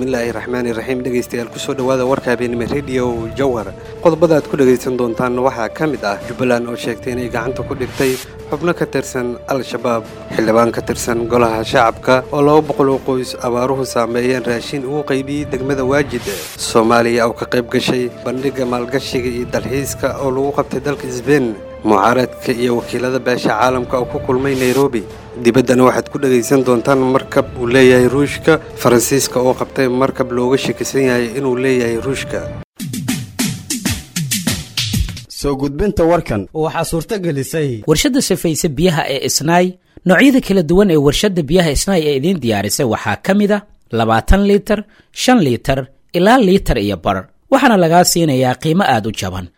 bismillaahi raxmaani raxiim dhegaystayaal kusoo dhowaada warka habeenimo rediyo jawhar qodobada aad ku dhegaysan doontaan waxaa ka mid ah jubbaland oo sheegtay inay gacanta ku dhigtay xubno ka tirsan al-shabaab xildhibaan ka tirsan golaha shacabka oo laba boqol oo qoys abaaruhu saameeyeen raashin uu qaybiyey degmada waajid soomaaliya oo ka qayb gashay bandhigga maalgashiga iyo dalxiiska oo lagu qabtay dalka sbein mucaaradka iyo wakiilada beesha caalamka oo ku kulmay nairobi dibaddana waxaad ku dhegaysan doontaan markab uu leeyahay ruushka faransiiska oo qabtay markab looga shakisan yahay inuu leeyahay ruushka soo gudbinta warkan waxaa suurto gelisay warshadda safayse biyaha ee isnaay noocyada kala duwan ee warshadda biyaha isnaay ee idiin diyaarisay waxaa ka mid a labaatan liitar shan liitar ilaa liitar iyo bar waxaana lagaa siinayaa qiimo aad u jaban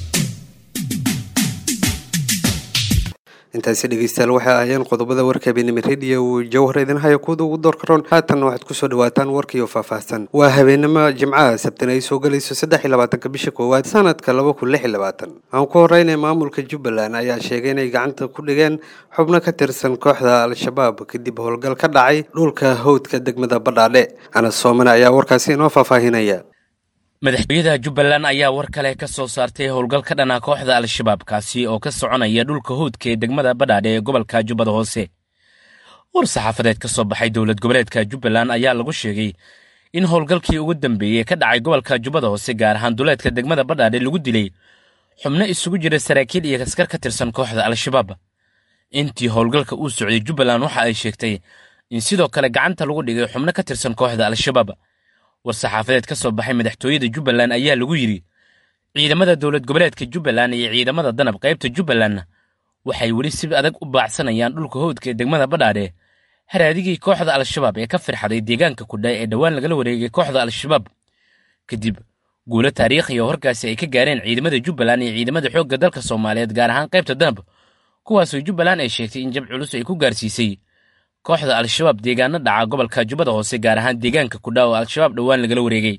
intaasi dhegeystayaal waxay ahaayeen qodobada warka habeenimo rediyo jawhar idin haya kuwada ugu doorka roon haatanna waxaad kusoo dhawaataan warkiiyo faahfaahsan waa habeenimo jimcaha sabtina ay soo gelayso saddex iyo labaatanka bisha koowaad sanadka laba kun lix iyo labaatan aan ku horeynay maamulka jubbaland ayaa sheegay inay gacanta ku dhigeen xubno ka tirsan kooxda al-shabaab kadib howlgal ka dhacay dhulka howdka degmada badhaadhe anas soomane ayaa warkaasi inoo faahfaahinaya madaxtooyada jubbaland ayaa war kale ka soo saartay howlgal ka dhana kooxda al-shabaab kaasi oo ka soconaya dhulka howdka ee degmada badhaadhe ee gobolka jubbada hoose war saxaafadeed ka soo baxay dowlad goboleedka jubbaland ayaa lagu sheegay in howlgalkii ugu dambeeyey ka dhacay gobolka jubbada hoose gaar ahaan duleedka degmada badhaadhe lagu dilay xubno isugu jira saraakiil iyo askar ka tirsan kooxda al-shabaab intii howlgalka uu socday jubbaland waxa ay sheegtay in sidoo kale gacanta lagu dhigay xubno ka tirsan kooxda al-shabaab war saxaafadeed ka soo baxay madaxtooyada jubbaland ayaa lagu yidhi ciidamada dowlad goboleedka jubbaland iyo ciidamada danab qaybta jubbaland waxay weli si adag u baacsanayaan dhulka howdka ee degmada badhaadhe haraadigii kooxda al-shabaab ee ka firxaday deegaanka kudha ee dhowaan lagala wareegay kooxda al-shabaab kadib guulo taariikhiya oo horkaasi ay ka gaareen ciidamada jubbaland iyo ciidamada xoogga dalka soomaaliyeed gaar ahaan qaybta danab kuwaasoo jubbaland ay sheegtay in jab culus ay ku gaarsiisay kooxda al-shabaab deegaano dhaca gobolka jubbada hoose gaar ahaan deegaanka kudha oo al-shabaab dhowaan lagala wareegay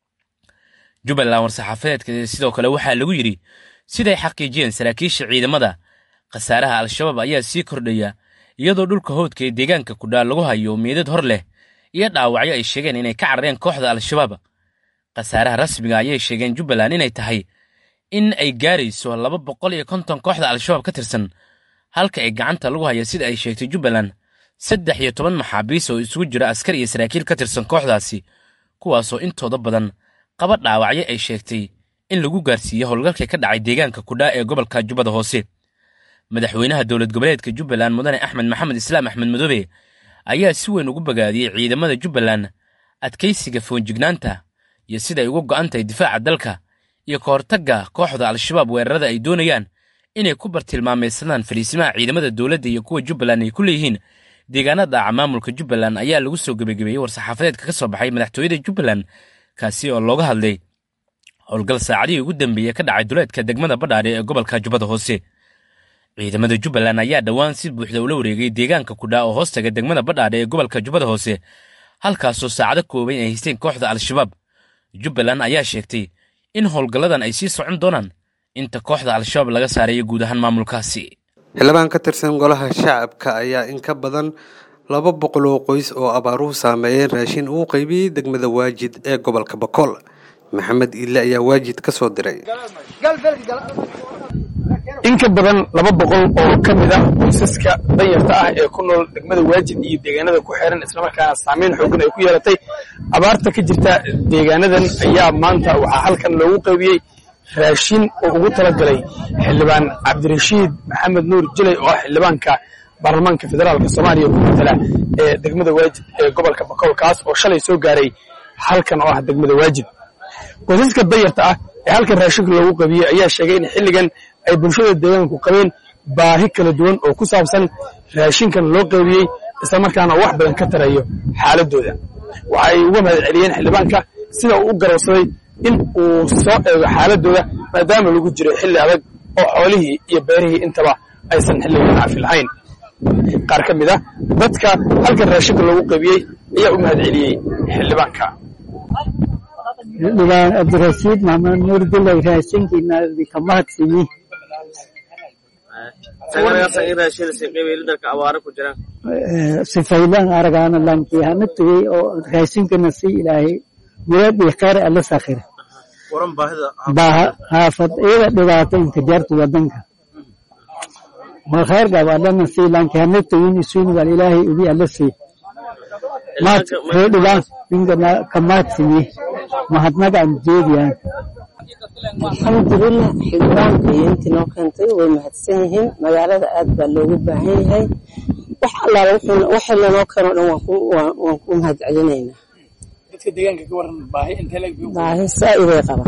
jubbaland war-saxaafadeedka sidoo kale waxaa lagu yidhi siday xaqiijiyeen saraakiisha ciidamada khasaaraha al-shabaab ayaa sii kordhaya iyadoo dhulka howdka ee deegaanka kudha lagu hayo meedad hor leh iyo dhaawacyo ay sheegeen inay ka carareen kooxda al-shabaab khasaaraha rasmiga ayay sheegeen jubbaland inay tahay in ay gaarayso laba boqol iyo konton kooxda al-shabaab ka tirsan halka ay gacanta lagu hayo sida ay sheegtay jubbaland saddex iyo toban maxaabiis oo isugu jira askar iyo saraakiil ka tirsan kooxdaasi kuwaasoo intooda badan qaba dhaawacyo ay sheegtay in lagu gaarsiiyo howlgalkii ka dhacay deegaanka kudha ee gobolka jubbada hoose madaxweynaha dowlad goboleedka jubbaland mudane axmed maxamed islaam axmed madoobe ayaa si weyn ugu bogaadiyey ciidamada jubbaland adkaysiga foonjignaanta iyo siday uga go'an tahay difaaca dalka iyo ka hortagga kooxda al-shabaab weerarada ay doonayaan inay ku bartilmaamaysadaan fariisimaha ciidamada dowladda iyo kuwa jubbaland ay ku leeyihiin deegaanada dhaca maamulka jubbaland ayaa lagu soo gebagabeeyey war-saxaafadeedka ka soo baxay madaxtooyada jubbaland kaasi oo looga hadlay howlgal saacadihii ugu dambeeyey ka dhacay duleedka degmada badhaadhe ee gobolka jubbada hoose ciidamada jubbaland ayaa dhowaan si buuxda ula wareegay deegaanka kudha oo hoostaga degmada badhaadhe ee gobolka jubbada hoose halkaasoo saacado kooban ay haysteen kooxda al-shabaab jubbaland ayaa sheegtay in howlgalladan ay sii socon doonaan inta kooxda al-shabaab laga saarayo guud ahaan maamulkaasi xildhibaan ka tirsan golaha shacabka ayaa in ka badan laba boqol oo qoys oo abaaruhu saameeyeen raashin uu qaybiyey degmada waajid ee gobolka bakool maxamed iile ayaa waajid ka soo diray in ka badan laba boqol oo ka mid ah qoysaska danyarta ah ee ku nool degmada waajid iyo deegaanada ku xeeran islamarkaana saamayn xoogan ay ku yeelatay abaarta ka jirta deegaanadan ayaa maanta waxaa halkan loogu qaybiyey raashin oo ugu talagalay xildhibaan cabdirashiid maxamed nuur jilay oo ah xildhibaanka baarlamaanka federaalka soomaaliya ku matala ee degmada waajid ee gobolka bakool kaas oo shalay soo gaaray halkan oo ah degmada waajid qoysaska danyarta ah ee halkan raashinka loogu qaybiyey ayaa sheegay in xilligan ay bulshada deegaanku qabeen baahi kala duwan oo ku saabsan raashinkan loo qaybiyey islamarkaana wax badan ka tarayo xaaladooda waxa ay uga mahad celiyeen xildhibaanka sida uu u garowsaday in uu soo eego xaaladooda maadaama lagu jiro xilli adag oo xoolihii iyo beerihii intaba aysan xilligan caafi lahayn qaar ka mid ah dadka halkan raashinka loogu qaybiyey ayaa u mahad celiyey xildhibaanka xildhibaan cabdirashiid maxamed nuur dilay raashinkiina ka mahadsimi sifaylan aragaana lankii hana tugay oo raashinkana si ilaahay murad iyo khayr alla sakhira baaha haafad iyada dhibaato inka jarta wadanka waa khayr gab allana si lankii hana tugin isuun wal ilaahay ugi alla si maad ree dhibaan ninkana kamaadsimi mahadnagaan jeediyaan alxamdulilah xildhibaanka iyo intii noo keentay way mahadsan yihiin magaalada aad baa loogu baahan yahay wax allaala waxa lanoo keeno dhan waan ku mahad celinaynaa baahi saa'iday qabaan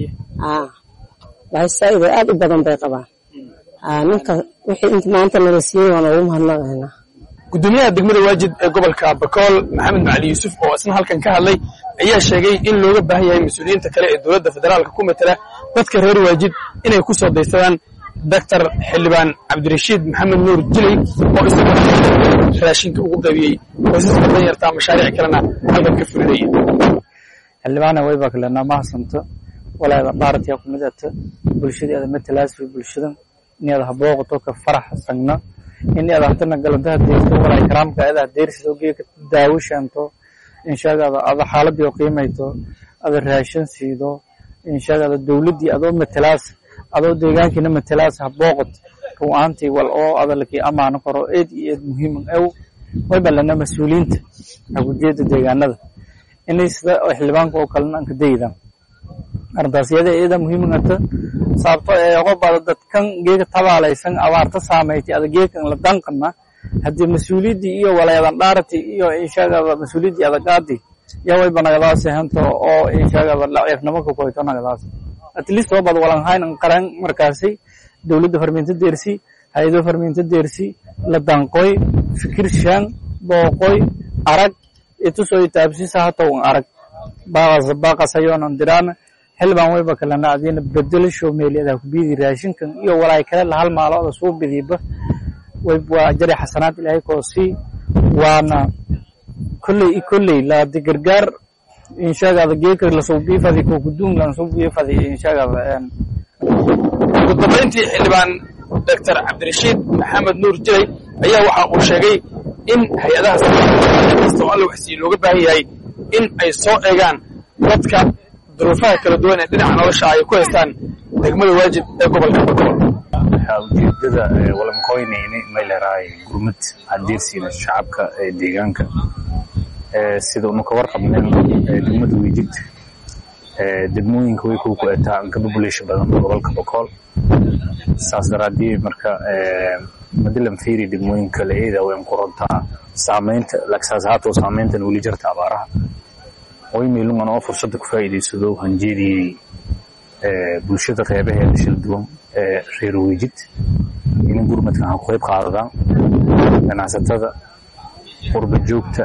baahi saa'ida aad u badan bay qabaan ninka wixii inta maanta nala siiyey waan ugu mahadnaqaynaa gudoomiyaha degmada waajid ee gobolka bakool maxamed macali yuusuf oo isna halkan ka hadlay ayaa sheegay in looga baahan yahay mas-uuliyiinta kale ee dowladda federaalka ku matala dadka reer waajid inay ku soo daysadaan doctor xildhibaan cabdirashiid maxamed nuur jilay oo isagoo raashinka ugu qaybiyey qoysaska danyarta mashaariic kalena halkan ka fulinaya xildhibaana wayba kalena mahadsanto walaada dhaaratiya ku mid ata bulshadeeda matalaasi bulshada inaad habooqato ka farax sagna inaad hadana galantaha deerto walaa karaamka adaa deersido geeka daawo sheento inshaagaada ada xaaladii oo qiimayto ada raashin siido inshaagaada dowladdii adoo matalaas adoo deegaankiina matalaas habooqat ru'aantii wal oo adalkii amaano karo eed iyo eed muhiim ew wayba lana mas-uuliyiinta hagujeeda deegaanada inay sida xildhibaanka oo kalena anka daydan arrintaas iyada iyada muhiim ata sababto ee qobada dadkan geeka tabaalaysan abaarta saamaytay ada geekan la danqana haddii mas-uuliyaddii iyo walayadan dhaarati iyo inshaagada mas-uuliyaddii adagaadi iyo wayba nagadaas hanto oo inshaagada laciifnimo ka koyto nagadaas at least wabad walanhayn qaran markaasi dowladda farmiinta deersi hay-ado farmiinta deersi la danqoy fikir shan booqoy arag itusoy taabsisa hatow arag baaqasayonan diraan xildhibaan wayba kalena adiina bedelasho meeliyadaa ku biidi raashinkan iyo walaay kale lahal maalooda suu bidiiba waa jari xasanaad ilaahay koosii waana kolley i kolley laadi gargaar inshaagaada geeka lasoo biifadi ko kuduun lasoo biifadi inshaagaada ugu dambayntii xildhibaan doctor cabdirashiid maxamed nuur jilay ayaa waxa uu sheegay in hay-adaha kasta oo alla waxsiiye looga baahan yahay in ay soo eegaan dadka duruufaha kala duwan ee dhinaca nolosha ay ku haystaan degmada waajib ee gobolka bakool ujeedada walankoynayni may leerahay gurmad hadeersiina shacabka ee deegaanka sida unu ka warqabneen degmada wejid degmooyinka way ku ku-etaa ka population badan gobolka bakool saas daraadii marka madilan fiiri degmooyinka la-eeda wayn ku runtaa saamaynta laksaas haatoo saamayntan weli jirta abaaraha way meelungan oo fursadda ku faa'iidaysado hanjeediyey bulshada qeybaheeda shil duwan ee reer wejid inay gurmadkan ha ku qayb qaadadaan ganacsatada qurba joogta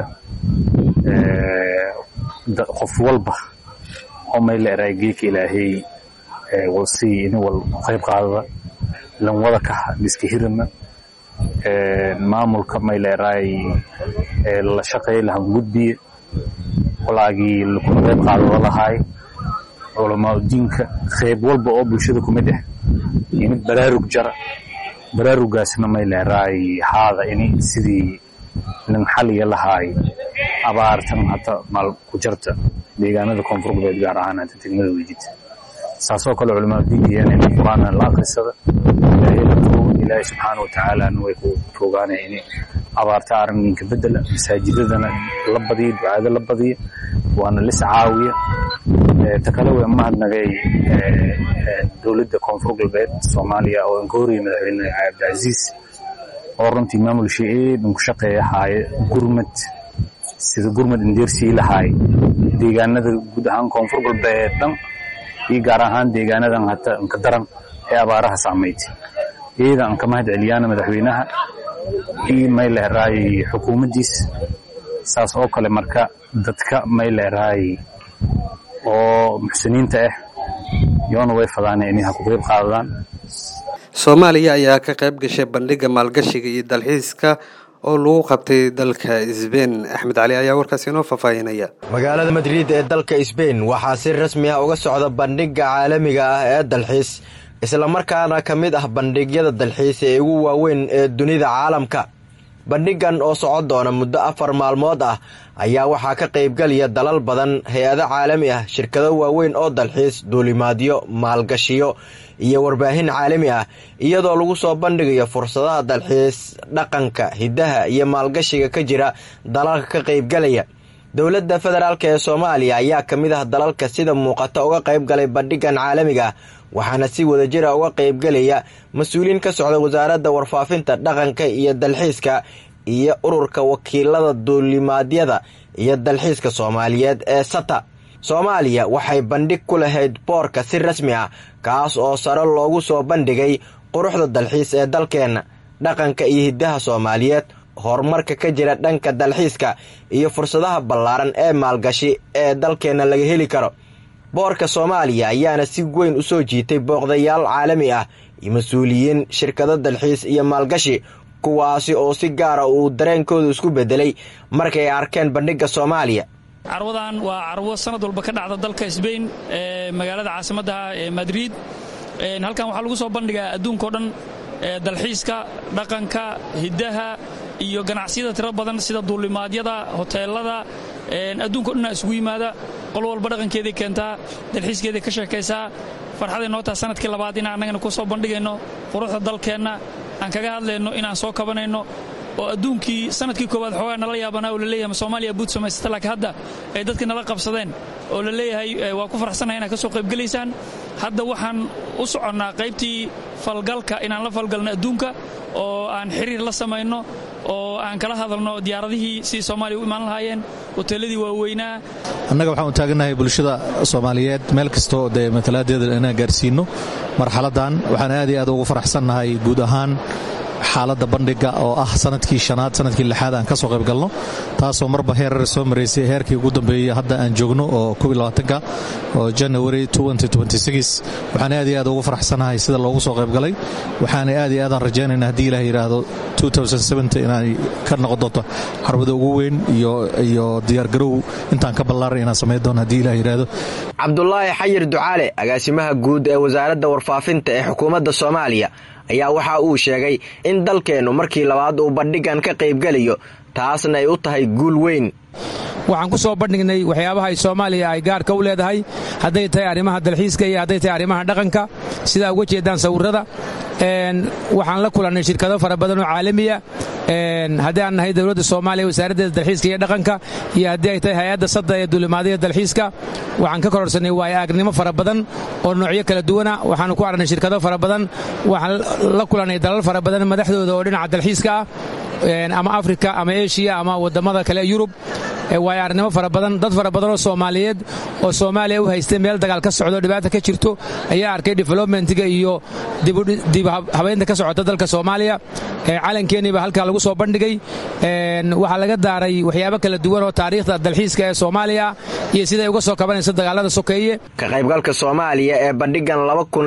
qof walba oo may la eray geeka ilaahay walsii ini wal qayb qaadada lanwada kaha diska hirama maamulka may la eray la shaqeey lahan gudbiye walaagii lakuna qayb qaadada lahaay culamaa diinka qayb walba oo bulshada ku mid ah ini baraarug jara baraarugaasna may leeraay haada ini sidii nin xaliya lahaay abaartan hata maal ku jarta deegaanada koonfur galbeed gaar ahaan hata degmada wejid saasoo kale culamaa diiniyeen in qur-aana la akrisada ilaahay la tuugo ilaahay subxaana watacaalana way ku toogaanaya ini abaarta arrinka bedela masaajidadana la badiya ducaado la badiya waana lis caawiya ta kale way mahadnagay dowladda koonfur galbeed soomaaliya oo aan ka horiyay madaxweyne cabdicasiis oo runtii maamulshii eedan ku shaqeeya haaye gurmad sida gurmad indeersii lahaay deegaanada guud ahaan koonfur galbeed dhan iyo gaar ahaan deegaanadan hata inka daran ee abaaraha saamaytay iyada aan ka mahad celiyaana madaxweynaha iyo may leeraay xukuumaddiis saas oo kale marka dadka may leeraay oo muxsiniinta ah yoona way fadaan inay ha ku qayb qaadadaan soomaaliya ayaa ka qayb gashay bandhigga maalgashiga iyo dalxiiska oo lagu qabtay dalka sbein axmed cali ayaa warkaas inoo faahfaahinaya magaalada madrid ee dalka sbein waxaa si rasmi ah uga socda bandhigga caalamiga ah ee dalxiis islamarkaana ka mid ah bandhigyada dalxiis ee ugu waaweyn ee dunida caalamka bandhigan oo socon doona muddo afar maalmood ah ayaa waxaa ka qaybgalaya dalal badan hay-ado caalami ah shirkado waaweyn oo dalxiis duulimaadyo maalgashiyo iyo warbaahin caalami ah iyadoo lagu soo bandhigayo fursadaha dalxiis dhaqanka hiddaha iyo maalgashiga ka jira dalalka ka qaybgalaya dowladda federaalk ee soomaaliya ayaa ka mid ah dalalka sida muuqata uga qaybgalay bandhigan caalamiga ah waxaana si wadajira uga qaybgelaya mas-uuliyiin ka socda wasaaradda warfaafinta dhaqanka iyo dalxiiska iyo ururka wakiilada duulimaadyada iyo dalxiiska soomaaliyeed ee sata soomaaliya waxay bandhig ku lahayd boorka si rasmi ah kaas oo sare loogu soo bandhigay quruxda dalxiis ee dalkeenna dhaqanka iyo hiddaha soomaaliyeed horumarka ka jira dhanka dalxiiska iyo fursadaha ballaaran ee maalgashi ee dalkeenna laga heli karo boorka soomaaliya ayaana si weyn u soo jiitay booqdayaal caalami ah iyo mas-uuliyiin shirkado dalxiis iyo maalgashi kuwaasi oo si gaara uu dareenkooda isku beddelay markay arkeen bandhigga soomaaliya carwadan waa carwo sanad walba ka dhacda dalka sbain ee magaalada caasimaddaha ee madrid halkan waxaa lagu soo bandhigaa adduunkao dhan dalxiiska dhaqanka hiddaha iyo ganacsiyada tiro badan sida duulimaadyada hoteelada adduunka o dhanna isugu yimaada qol walba dhaqankeeday keentaa dalxiiskeeday ka sheekaysaa farxaday noo taha sanadkii labaad inaan annagana ku soo bandhigayno quruxda dalkeenna aan kaga hadlayno inaan soo kabanayno oo adduunkii sanadkii koowaad xoogaa nala yaabanaa oo laleeyahay soomaaliya buud samaysata laakiin hadda ay dadka nala qabsadeen oo la leeyahay waa ku faraxsanahay inaad ka soo qaybgelaysaan hadda waxaan u soconnaa qaybtii falgalka inaan la falgalno adduunka oo aan xiriir la samayno oo aan kala hadalno diyaaradihii sidii soomaaliya u imaan lahaayeen hoteelladii waaweynaa annaga waxaan u taagannahay bulshada soomaaliyeed meel kastoo dee matalaadeeda inaan gaarsiinno marxaladdan waxaan aad iyo aad ugu faraxsannahay guud ahaan xaaladda bandhiga oo ah sanadkii shanaad sanadkii lixaad aan ka soo qayb galno taasoo marba heerar soo maraysay heerkii ugu dambeeyey hadda aan joogno oo ka oo janary waxaan aad iyo aad ugu faraxsanahay sida loogu soo qayb galay waxaana aad iyo aadaan rajaynayna haddii ilaah yidhaahdo inay ka noqon doonto xarwada ugu weyn iyo diyaargarow intaan ka ballaaran inaan samayn doono haddii ilah yidhaahdo cabdulaahi xayir ducaale agaasimaha guud ee wasaaradda warfaafinta ee xukuumadda soomaaliya ayaa waxa uu sheegay in dalkeennu markii labaad uu bandhigan ka qaybgelayo taasna ay u tahay guul weyn waxaan ku soo bandhignay waxyaabaha ay soomaaliya ay gaarka u leedahay hadday tahay arrimaha dalxiiska iyo hadday tahay arrimaha dhaqanka sidaa uga jeedaan sawirrada waxaan la kulannay shirkado fara badan oo caalamiya haddii aan nahay dowladda soomaaliya wasaaraddeeda dalxiiska iyo dhaqanka iyo haddii ay tahay hay-adda sadda ee duulimaadada dalxiiska waxaan ka kororsanay waayo aagnimo fara badan oo noocyo kala duwana waxaanu ku aragnay shirkado fara badan waxaan la kulannay dalal fara badan madaxdooda oo dhinaca dalxiiska ah ama afrika ama eshiya ama waddammada kale yurub waayo arnimo fara badan dad fara badan oo soomaaliyeed oo soomaaliya u haystay meel dagaal ka socdo dhibaata ka jirto ayaa arkay developmentiga iyo dib habeynta ka socota dalka soomaaliya calankeeniiba halkaa lagu soo bandhigay waxaa laga daaray waxyaabo kala duwan oo taariikhda dalxiiska ee soomaaliya iyo siday uga soo kabanayso dagaalada sokeeye ka qaybgalka soomaaliya ee bandhigan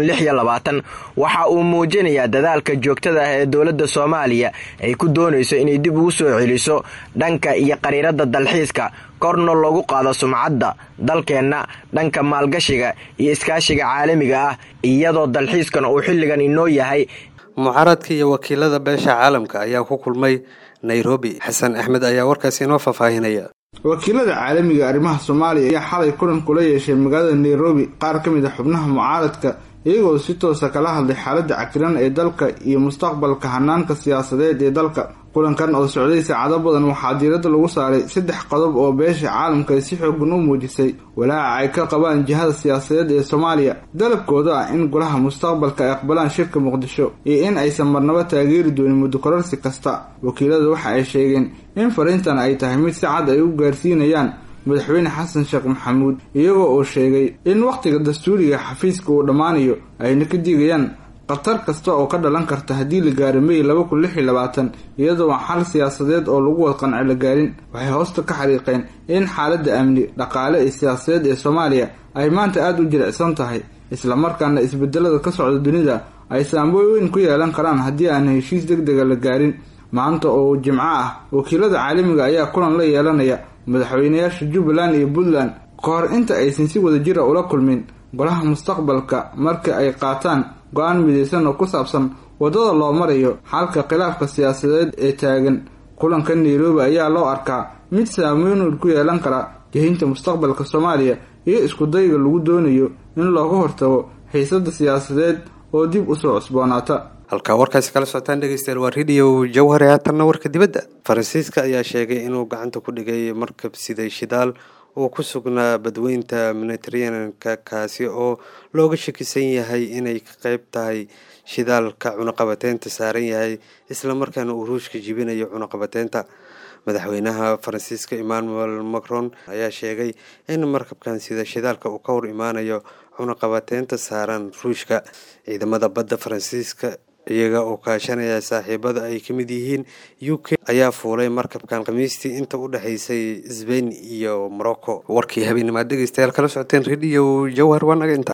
waxa uu muujinayaa dadaalka joogtada ah ee dowladda soomaaliya ay ku doonayso inay dib ugu soo celiso dhanka iyo qariiradda dalxiiska korna loogu qaado sumcadda dalkeenna dhanka maalgashiga iyo iskaashiga caalamiga ah iyadoo dalxiiskan uu xilligan inoo yahay mucaaradka iyo wakiilada beesha caalamka ayaa ku kulmay nairobi xasan axmed ayaa warkaasi inoo faahfaahinaya wakiilada caalamiga arrimaha soomaaliya ayaa xalay kulan kula yeeshay magaalada nairobi qaar ka mid a xubnaha mucaaradka iyagoo si toosa kala hadlay xaaladda cakiran ee dalka iyo mustaqbalka hanaanka siyaasadeed ee dalka kulankan oo socday saacado badan waxaa diiradda lagu saaray saddex qodob oo beesha caalamka si xoogan u muujisay walaaca ay ka qabaan jihada siyaasadeed ee soomaaliya dalabkooda ah in golaha mustaqbalka ay aqbalaan shirka muqdisho iyo in aysan marnabo taageeri doonin muddo kororsi kasta wakiilada waxa ay sheegeen in fariintan ay tahay mid si cad ay u gaarsiinayaan madaxweyne xasan sheekh maxamuud iyagoo uu sheegay in wakhtiga dastuuriga xafiiska uu dhammaanayo ayna ka digayaan khatar kasta oo ka dhalan karta haddii la gaaro may laba kun lix iyo labaatan iyadoo aan xal siyaasadeed oo lagu wad qanci la gaarin waxay hoosta ka xariiqeen in xaaladda amni dhaqaale iyo siyaasadeed ee soomaaliya ay maanta aada u jilicsan tahay islamarkaana isbedelada ka socda dunida ay saamboy weyn ku yeelan karaan haddii aan heshiis deg dega la gaarin maanta oo jimco ah wakiilada caalamiga ayaa kulan la yeelanaya madaxweynayaasha jubbaland iyo puntland ka hor inta aysan si wada jira ula kulmin golaha mustaqbalka marka ay qaataan go-aan midaysan oo ku saabsan waddada loo marayo xalka khilaafka siyaasadeed ee taagan kulanka nairobi ayaa loo arkaa mid saameyn ku yeelan kara jihinta mustaqbalka soomaaliya iyo iskudayga lagu doonayo in looga hortago xiisada siyaasadeed oo dib usoo cusboonaata halkaa warkaasi kala socotaan dhegeystayaal waa radio jawhare haatanna warka dibadda faransiiska ayaa sheegay inuu gacanta ku dhigay markab siday shidaal uu ku sugnaa badweynta mediteraneanka kaasi oo looga shakisan yahay inay ka qeyb tahay shidaalka cunaqabateynta saaran yahay islamarkaana uu ruushka jibinayo cunaqabateynta madaxweynaha faransiiska emmanuel macron ayaa sheegay in markabkan sida shidaalka uu ka hor imaanayo cunaqabateynta saaran ruushka ciidamada badda faransiiska iyaga oo kaashanaya saaxiibada ay ka mid yihiin u k ayaa fuulay markabkan khamiistii inta u dhexaysay sbain iyo morocco warkii habeenimaad dhegeystayaal kala socoteen radio jawhar waa naga inta